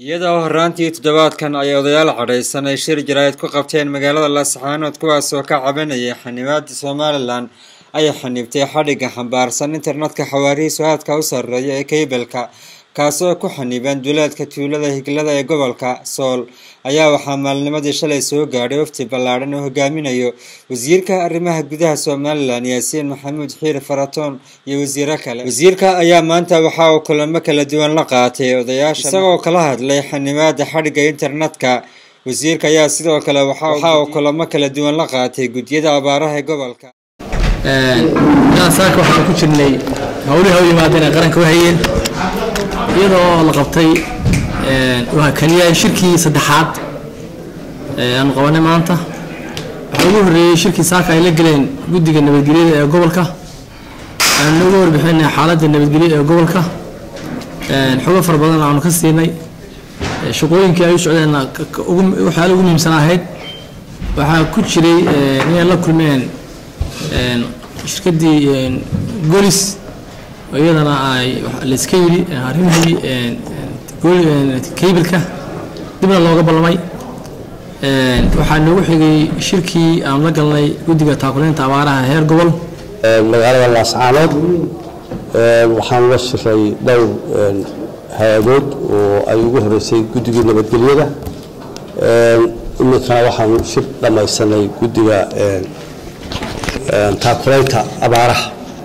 iyadoo horraantii toddobaadkan ay odayaal cadhaysan ay shir jaraa'id ku qabteen magaalada laascaanood kuwaasoo ka cabanayay xanibaadda somalilan ay xanibtay xadhigga xambaarsan internetka xawaarihiisu aadka u sarreeya ee keybalka kaasoo ku xaniban duleedka tuulada higlada ee gobolka sool ayaa waxaa maalnimadii shalay soo gaadhay wafti ballaadhan oo hogaaminayo wasiirka arrimaha gudaha somalilan yaasiin maxamuud xiir faratoon iyo wasiiro kale wasiirka ayaa maanta waxa uu kulamo kala duwan la qaatay odayaasha isagoo kala hadlay xanimaada xadhigga internetka wasiirka ayaa sidoo kale waxa uu kulamo kala duwan la qaatay guddiyada abaaraha ee gobolka saaka waxaan ku jirnay howlihi u yimaadeen ay qaranka u hayeen iyadoo la qabtay kaliya shirkii saddexaad aanu qabanay maanta waxaa ugu horreeyey shirkii saaka ay la geleen guddiga nabadgelyada ee gobolka aanu nooga warbixinay xaaladda nabadgelyo ee gobolka xogo fara badan aanu ka siinay shaqooyinkii ay u socdeen waxyaala ugu muhiimsan ahayd waxaa ku jiray inay la kulmeen shirkaddii golis oo iyadana ay layska yidhi arrimihii keybalka dibna looga ballamay waxaa noogu xigay shirkii aan la galnay guddiga taakuleynta abaaraha heer gobol magaalada laascaanood waxaan la shiray dhowr hay-adood oo ay ugu horeysay guddigii nabadgelyada iminkana waxaan shir dhammaysanay guddiga taakuleynta abaaraha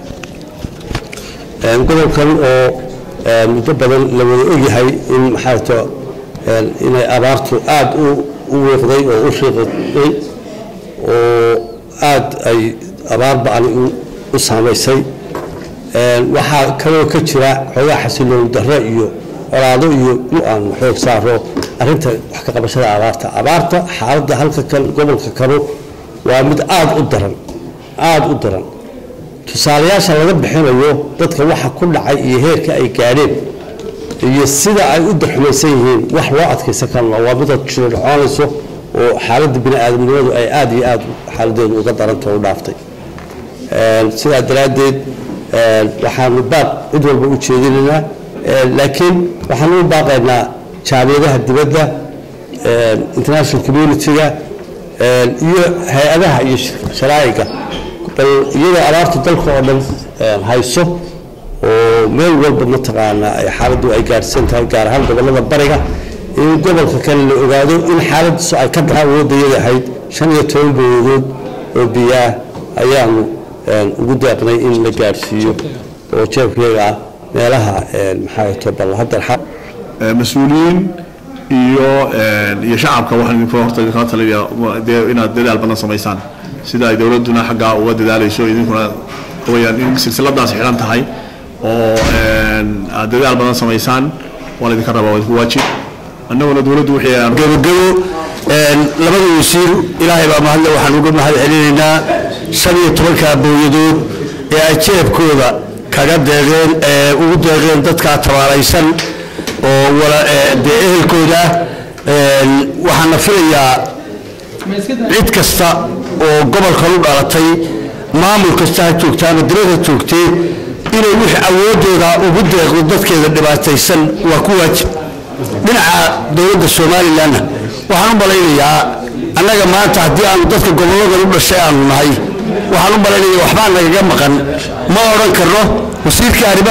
gobolkan oo muddo badan la wada ogyahay in maxaato inay abaartu aada u wiiqday oo u riiqday oo aada ay abaar ba-ani u saamaysay waxaa kaloo ka jira xoogaa xasiloon darro iyo colaado iyo in aan xoog saaro arrinta wax ka qabashada abaarta abaarta xaaladda halka kan gobolka kanu waa mid aada u daran aada u daran tusaalayaasha laga bixinayo dadka waxa ku dhacay iyo heerka ay gaadheen iyo sida ay u darxumaysan yihiin wax loo adkaysan karna waa midaad jirodhacoonayso oo xaaladda bini aadamnimadu ay aada iyo aada xaaladeedu uga daranta u dhaaftay sidaa daraaddeed waxaanu baaq cid walba u jeedinaynaa laakiin waxaanu u baaqaynaa jaamiyadaha dibadda international community-ga iyo hay-adaha iyo sharaa'iga bal iyadoo abaartu dalka oo dhan hayso oo meel walba mataqaanaa ay xaaladdu ay gaadhsan tahay gaar ahaan gobollada bariga in gobolka kale la ogaado in xaaladdiisu ay ka daxa awoodayada ahayd shan iyo toban booyadood oo biyaah ayaanu ugu daaqnay in la gaadhsiiyo oo jeebkayaga ah meelaha maxaa to bal hadda mas-uuliyiin iyo iyo shacabka waxaan idinka horta idinkala talaya inaad dadaal badan samaysaan sida ay dowladduna xaggaa uga dadaalayso idinkuna wayaan in silsiladaas xidhan tahay oo aad dadaal badan samaysaan waa laydinka rabaa waa idinku waajib annaguna dowladdu wixii aan gabagabo labada wasiir ilaahay baa mahadle waxaan uga mahad celinaynaa shan iyo tobankaa booyadood ee ay jeebkooda kaga deeqeen ee ugu deeqeen dadkaa tabaalaysan oo dee ehelkooda waxaana filayaa cid kasta oo gobolkan u dhalatay maamul kasta ha joogta ama dilada joogtee inay wixii awoodooda ugu deeqdo dadkeeda dhibaataysan waa ku waajib dhinaca dowladda somalilanna waxaan u malaynayaa annaga maanta haddii aanu dadka gobolladan u dhashay aanu nahay waxaan u malaynaya waxbaa nagaga maqan ma odhan karno wasiirka arrimaha